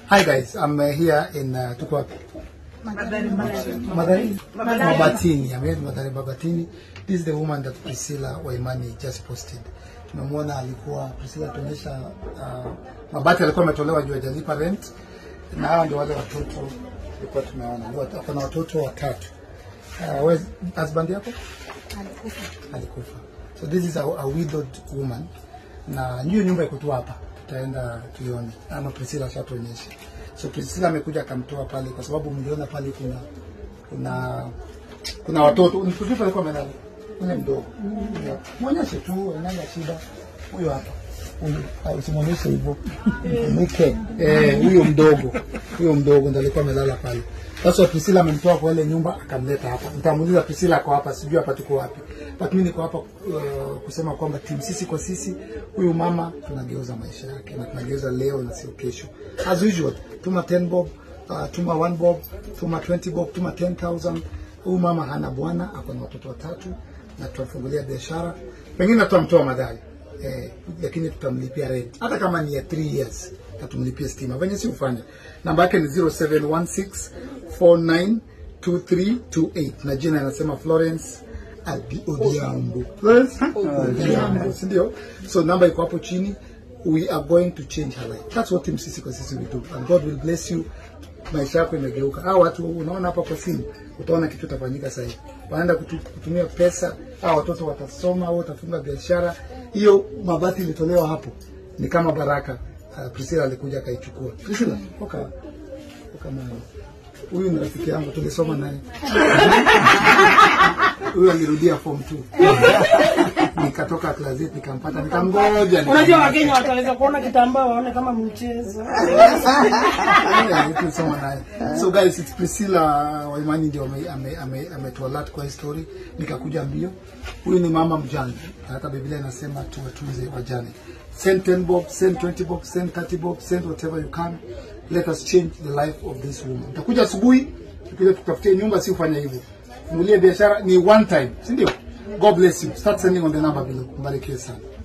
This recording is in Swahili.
Hi guys, I'm uh, here in uh, tuko wapi? Madhari Mabatini. I'm here in Madhari Mabatini. This is the woman that Priscilla Waimani just posted. Tumemwona alikuwa Priscilla tuonyesha uh, mabati alikuwa ametolewa juu hajalipa rent, na hawa ndio wale watoto tulikuwa tumeona. Ni wat- Ako na watoto watatu. Uh, where's husband yako? Alikufa. So this is a, a widowed woman, na hiyo nyumba iko tu hapa, tutaenda tuione, ama Priscilla ashatuonyesha. So Priscilla amekuja akamtoa pale, kwa sababu mliona pale kuna kuna kuna watoto mtoto alikuwa amelala ule mdogo, mwonyeshe tu, ananga shida huyo hapa huyo, ah, usimwonyeshe hivyo mke eh, huyo mdogo huyo mdogo ndiye alikuwa amelala pale. Sasa Priscilla amemtoa kwa ile nyumba akamleta hapa. Nitamuuliza Priscilla ako hapa, sijui hapa tuko wapi, but mimi niko hapa uh, kusema kwamba timu sisi kwa sisi, huyu mama tunageuza maisha yake na tunageuza leo na sio kesho. As usual, tuma 10 bob, uh, tuma 1 bob, tuma 20 bob, tuma 10000. Huyu mama hana bwana, ako na watoto watatu na tutamfungulia biashara, pengine tutamtoa madhari eh, lakini tutamlipia rent hata kama ni ya 3 years na tumlipie stima venye si ufanya. Namba yake ni 0716492328 na jina anasema Florence Adi- Odhiambo. Florence Odhiambo, si ndio? So namba iko hapo chini. We are going to change her life. That's what Team Sisi kwa Sisi we do. And God will bless you. Maisha yako imegeuka. Hao watu unaona hapa kwa simu, utaona kitu kitafanyika sasa hivi. Wanaenda kutu, kutumia pesa, hao watoto watasoma au watafunga biashara. Hiyo mabati ilitolewa hapo ni kama baraka. Uh, Priscilla alikuja akaichukua. Priscilla, oka oka nayo. Huyu ni rafiki yangu tulisoma naye. Huyu alirudia form 2. Nikatoka class 8 nikampata nikamgoja. Unajua Wakenya wataweza kuona kitambaa waone kama mchezo. Yeah, tulisoma naye. So guys, it's Priscilla Waimani ndio ame- ame- ame- ametualert kwa hii story, nikakuja mbio. Huyu ni mama mjane, na hata Biblia inasema tuwatunze wajane. Send 10 bob, send 20 bob, send 30 bob, send whatever you can. Let us change the life of this woman. Utakuja asubuhi, tukija tutafutie nyumba, si ufanye hivyo. Fungulie biashara ni one time, si ndio? God bless you. Start sending on the number below. Mbarikiwe sana.